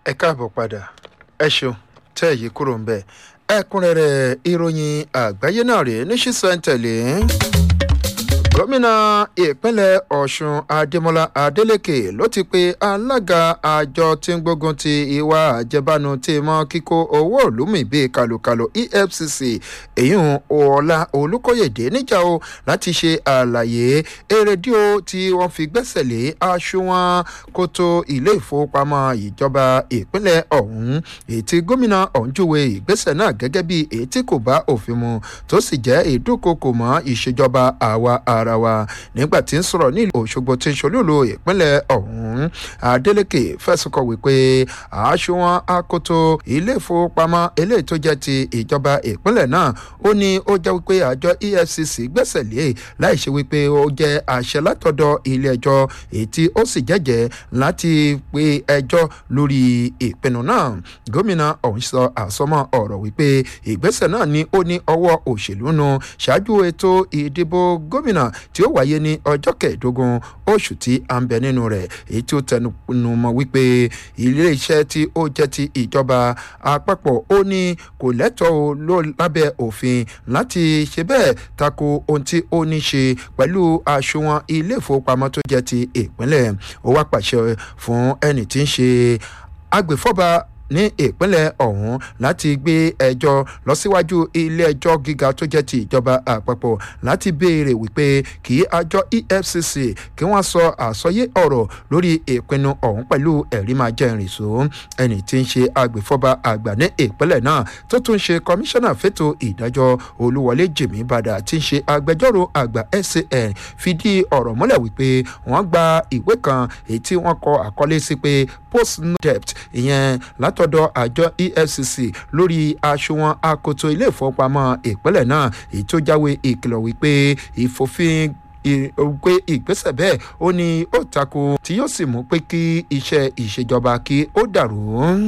ẹ káàbọ̀ padà ẹ ṣeun tẹ́ èyí kúrò ń bẹ̀ ẹ̀kúnrẹ́rẹ́ ìròyìn àgbáyé náà rèé ní ṣísẹ̀ntẹ̀lé gómìnà ìpínlẹ̀ ọ̀ṣun adémọlá adélèké ló ti pe alága àjọ tí ń gbógun ti ìwà àjẹbánu tí mọ́ kíkó owó òlùmí bíi kàlùkàlù efcc èyún ọ̀la olùkóyèdè níjà o láti ṣe àlàyé erédíò tí wọ́n fi gbẹ́sẹ̀ lé aṣùwọ̀n kótó ilé ìfowópamọ́ ìjọba ìpínlẹ̀ ọ̀hún èyí tí gómìnà ọ̀hún júwe ìgbésẹ̀ náà gẹ́gẹ́ bí èyí tí kò bá òfin mu tó sì jẹ́ ìdúnkokò mọ́ ìṣèjọba àwa ara wa nígbà tí ń sọ̀rọ̀ ní òṣogbo tí ń ṣolúlo ìpínlẹ̀ ọ̀hún adeleke fẹ̀sùn kọ̀ wípé àṣùwọ̀n akoto ilé ìfowópamọ́ eléyìí tó jẹ́ ti ìjọba ìpínlẹ̀ náà ó ní ó jẹ́ wípé àjọ efcc gbẹ́sẹ̀ lé láì ṣe wípé ó jẹ́ àṣẹ látọ̀dọ̀ ilé ẹjọ́ èyí tí ó sì jẹ́jẹ́ láti pe ẹjọ́ lórí ìpinnu náà gómìnà ọ̀hún sọ àsọmọ ọ̀rọ̀ wípé ìgbésẹ̀ náà ni ó ní ọwọ́ òṣèlú nu ṣáájú ètò ìdìbò gómìnà tí ó wáyé ní ọjọ́ kẹẹ̀ẹ́dógún oṣù tí a ń bẹ nínú rẹ̀ èyí tí ó tẹnu mọ́ wípé iléeṣẹ́ tí ó jẹ́ ti ìjọba àpapọ̀ ó ní kò lẹ́tọ̀ọ́ ló lábẹ́ òfin láti ṣe bẹ́ẹ̀ tako ohun tí ó ní ṣe pẹ̀lú àṣùwọ̀n ilé ìfowópamọ́ tó jẹ́ ti ìpínlẹ̀ ó wá pàṣẹ fún ẹni tí ń ṣe agbèfọ́ba ní ìpínlẹ̀ ọ̀hún láti gbé ẹjọ́ lọ síwájú ilé ẹjọ́ gíga tó jẹ́ ti ìjọba àpapọ̀ láti béèrè wípé kí àjọ efcc kí wọ́n sọ àsọyé ọ̀rọ̀ lórí ìpinnu ọ̀hún pẹ̀lú ẹ̀rí máa jẹ́ ìrìnsò ẹni tí ń ṣe agbèfọ́ba àgbà ní ìpínlẹ̀ náà tó tún ṣe kọmíṣánná fẹ́tò ìdájọ́ olúwọlé jìmí bàdà tí ń ṣe agbẹjọ́rò àgbà san fìdí ọ̀rọ̀ múlẹ̀ wípé wọ́n gba ìwé kan èyí tí wọ́n kọ àkọlé sí pé post debt ìyẹn látọ̀dọ̀ àjọ efcc lórí aṣùwọ̀n akoto ilé ìfowópamọ́ ìpínlẹ̀ náà èyí tó jáwé ìkìlọ̀ wípé ìfòfin pé ìgbésẹ̀ bẹ́ẹ̀ ó ní ó tako tí yóò sì mú pé kí iṣẹ́ ìṣèjọba kí ó dàrú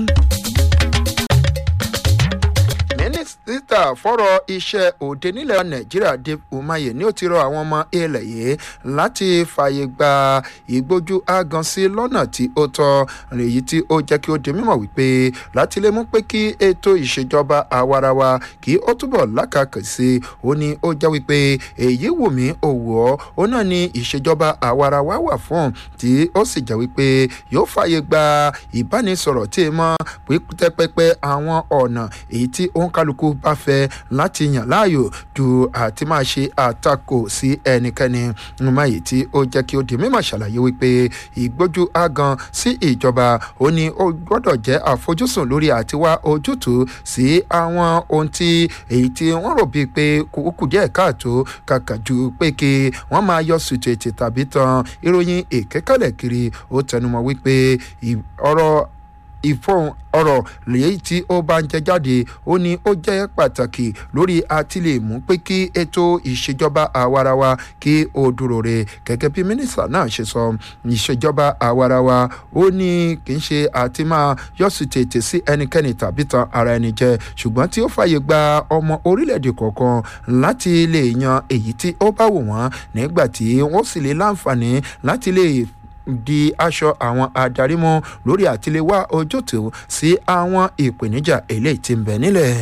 mínísítà fọ́rọ̀ iṣẹ́ òde nílẹ̀ nàìjíríà dave umahi ni ó ti rọ àwọn ọmọ ilẹ̀ yìí láti fààyè gba ìgbójú agan sí lọ́nà tí ó tọ́ èyí tí ó jẹ́ kí ó di mímọ̀ wípé láti lè mú pé kí ètò ìṣèjọba àwarawa kí ó túbọ̀ lákàkì sí i ó ní ó jẹ́ wípé èyí wù mí òwò ọ́ ó náà ní ìṣèjọba àwarawa wà fún tí ó sì jẹ́ wípé yóò fààyè gba ìbánisọ̀rọ̀ tí ì mọ́ pípẹ́pẹ́pẹ́ àwọn ọ̀nà èyí tí ó ń kálukú bá fẹ́ láti yàn láàyò ju àti máa ṣe àtakò sí ẹnikẹ́ni nùmọ̀ èyí tí ó jẹ́ kí ó di mímọ̀ ṣàlàyé wípé ìgbójú agan sí ìjọba ó ní ó gbọ́dọ̀ jẹ́ àfojúsùn lórí àti wá ojútùú sí àwọn ohun tí èyí tí wọ́n rò bíi pé kúkú díẹ̀ káàtó kàkà ju pé kí wọ́n máa yọ sùtù ètè tàbí tan ìròyìn èkékọ́lẹ̀ kiri ó tẹnumọ́ wípé ọ̀rọ̀ ìfọ̀hún ọ̀rọ̀ lèyí tí ó bá ń jẹ jáde ó ní ó jẹ́ pàtàkì lórí àtìlẹ́mú pé kí ètò ìṣèjọba àwarawa kí ó dúró re gẹ́gẹ́ bí mínísítà náà ṣe sọ ìṣèjọba àwarawa ó ní kì í ṣe àti máa yọ̀sùn tètè sí ẹnikẹ́ni tàbí tan ara ẹni jẹ ṣùgbọ́n tí ó fàyè gba ọmọ orílẹ̀-èdè kọ̀ọ̀kan láti lè yan èyí tí ó bá wù wọ́n nígbà tí wọ́n sì lè láǹfààní láti lè di aṣọ àwọn adarí mú lórí àtiléwá ojútùú sí àwọn ìpèníjà eléyìí tí ń bẹ nílẹ̀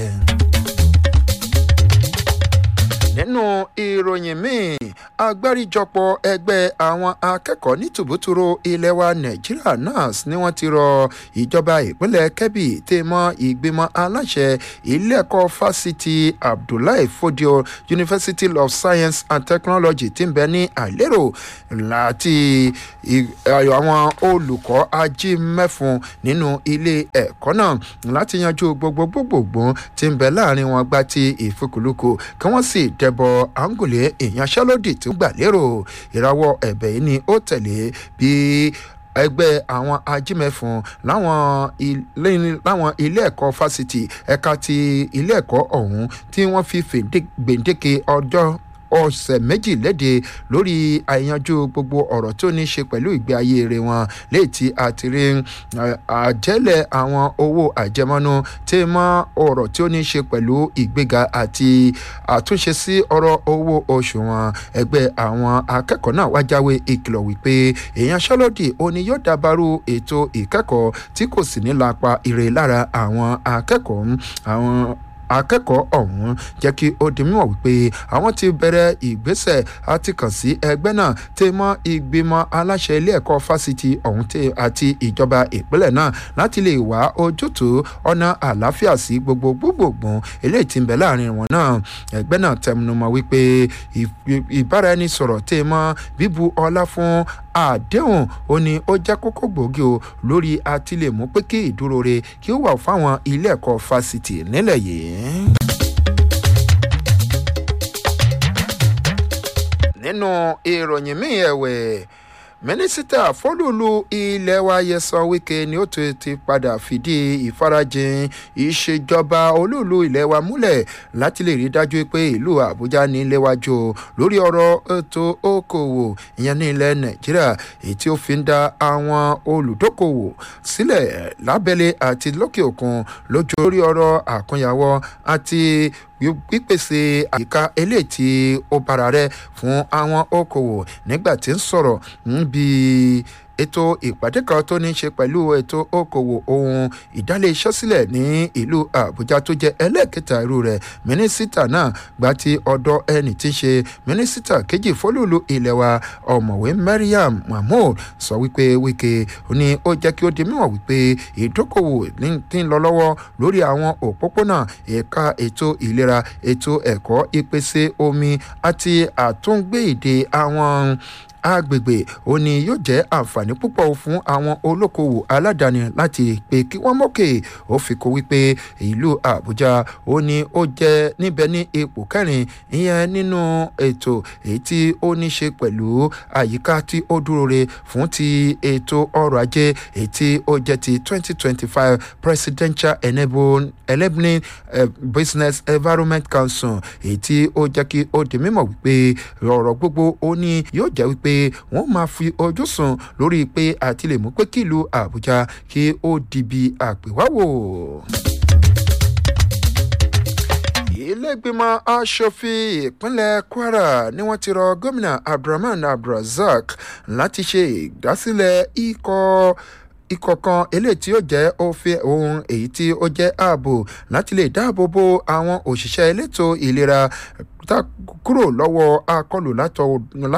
nínú ìròyìn míì agbáríjọpọ̀ ẹgbẹ́ àwọn akẹ́kọ̀ọ́ ní tùbútúrú ilẹ̀ wa nàìjíríà nas ni wọ́n ti rọ ìjọba ìpínlẹ̀ kebbi tẹ́ mọ́ ìgbìmọ̀ aláṣẹ ilé ẹ̀kọ́ fásitì abdullahi fodio university of science and technology ti ń bẹ ní àìlérò láti àwọn olùkọ́ ajímẹ́fun nínú ilé ẹ̀kọ́ náà láti yanjú gbogbo gbogbogbò tí ń bẹ láàrin wọn gbá ti ìfikùlùkù kí wọ́n sì dẹ ẹbọ àǹgùlé ìyanṣẹ́lódì tó gbà lérò ìrawọ́ ẹ̀bẹ̀ yìí ni ó tẹ̀lé bí ẹgbẹ́ àwọn ajímẹ̀fún láwọn ilé ẹ̀kọ́ fásitì ẹ̀ka ti ilé ẹ̀kọ́ ọ̀hún tí wọ́n fi gbèǹdéke ọjọ́ ọ̀sẹ̀ méjì léde lórí àyànjú gbogbo ọ̀rọ̀ tó ní í ṣe pẹ̀lú ìgbé ayé rẹ̀ wọn léyìí tí a ti rí àjẹ́lẹ̀ àwọn owó àjẹmọ́nú tí mọ́ ọ̀rọ̀ tí ó ní í ṣe pẹ̀lú ìgbéga àti àtúnṣe sí ọ̀rọ̀ owó oṣù wọn ẹgbẹ́ àwọn akẹ́kọ̀ọ́ náà wá jáwé ìkìlọ̀ wípé ìyanṣẹ́lódì òní yóò dábàrú ètò ìkẹ́kọ̀ọ́ tí kò sì ní lápa ire lára àwọn akẹ́kọ̀ọ́ àwọn akẹ́kọ̀ọ́ ọ̀hún jẹ́ kí ó di mímọ̀ wípé àwọn ti bẹ̀rẹ̀ ìgbésẹ̀ àti kàn sí ẹgbẹ́ náà tẹ́ mọ́ ìgbìmọ̀ aláṣẹ ilé ẹ̀kọ́ fásitì ọ̀hún àti ìjọba ìpínlẹ̀ náà láti lè wá ojútùú ọ̀nà àlàáfíà sí gbogbo gbogbogbò eléyìí tí ń bẹ láàrin wọn náà ẹgbẹ́ náà tẹnumọ́ wípé ìbáraẹnisọ̀rọ̀ tẹ́ mọ́ bíbu ọlá fún àdéhùn ó ní ó jẹ́ kókó gbòógì o lórí àtìlẹ́mú pé kí ìdúró re kí ó wà fáwọn ilé ẹ̀kọ́ fásitì nílẹ̀ yìí. nínú ìròyìn míì ẹ̀wẹ̀ mínísítà fọlùlù ilé wa Nyesom Wike ni ó ti ti padà fìdí ìfarajìn ìṣèjọba olúùlú ilé wa múlẹ̀ láti lè rí dájú pé ìlú Àbújá ní léwájú lórí ọ̀rọ̀ ètò okòwò ìyẹn ní ilẹ̀ Nàìjíríà èyí tí ó fi ń dá àwọn olùdókòwò sílẹ̀ lábẹ́lé àti lókè òkun lójú lórí ọ̀rọ̀ àkúnyàwó àti pípèsè àyíká eléyìí tí ó bára rẹ fún àwọn okòwò nígbà tí ń sọ̀rọ̀ níbi ètò ìpàdé kan tó ní í ṣe pẹ̀lú ètò okòwò ohun ìdálé iṣẹ́ sílẹ̀ ní ìlú àbújá tó jẹ́ ẹlẹ́ẹ̀kẹta irú rẹ̀ mínísítà náà gba ti ọ̀dọ̀ ẹni tí ń ṣe mínísítà kejì fólúùlù ilẹ̀ wa ọ̀mọ̀wé mariam mahmood sọ wípé wíkẹ́ ni ó jẹ́ kí ó di mímọ̀ wípé ìdókòwò ti ń lọ lọ́wọ́ lórí àwọn òpópónà ẹ̀ka ètò ìlera ètò ẹ̀kọ́ ìpèsè omi àti àtúngbé ìdè àwọn agbègbè ó ní yóò jẹ́ àǹfààní púpọ̀ fún àwọn olókoòwò aládàáni láti pé kí wọ́n mókè ó fi kó wípé ìlú àbújá ó ní ó jẹ́ níbẹ̀ ní ipò kẹrin ìyẹn nínú ètò èyí tí ó ní ṣe pẹ̀lú àyíká tí ó dúró re fún ti ètò ọrọ̀ ajé èyí tí ó jẹ́ ti twenty twenty five presidential enabling, enabling uh, business environment council èyí tí ó jẹ́ kí ó di mímọ̀ wípé ọ̀rọ̀ gbogbo ó ní yóò jẹ́ wípé wọ́n máa fi ojú sùn lórí pé àti lè mú pé kílùú àbújá kí ó dibi àpèwáwò ilégbìmọ̀ asòfin ìpínlẹ̀ kwara ni wọ́n ti rọ gómìnà abdulrahman abdulrasaq láti ṣe ìdásílẹ̀ ikọ̀ ikọ̀ kan eléyìí tí ó jẹ́ òfin ohun èyí tí ó jẹ́ ààbò láti lè dáàbò bo àwọn òṣìṣẹ́ elétò ìlera kúrò lọ́wọ́ akọlù látọ̀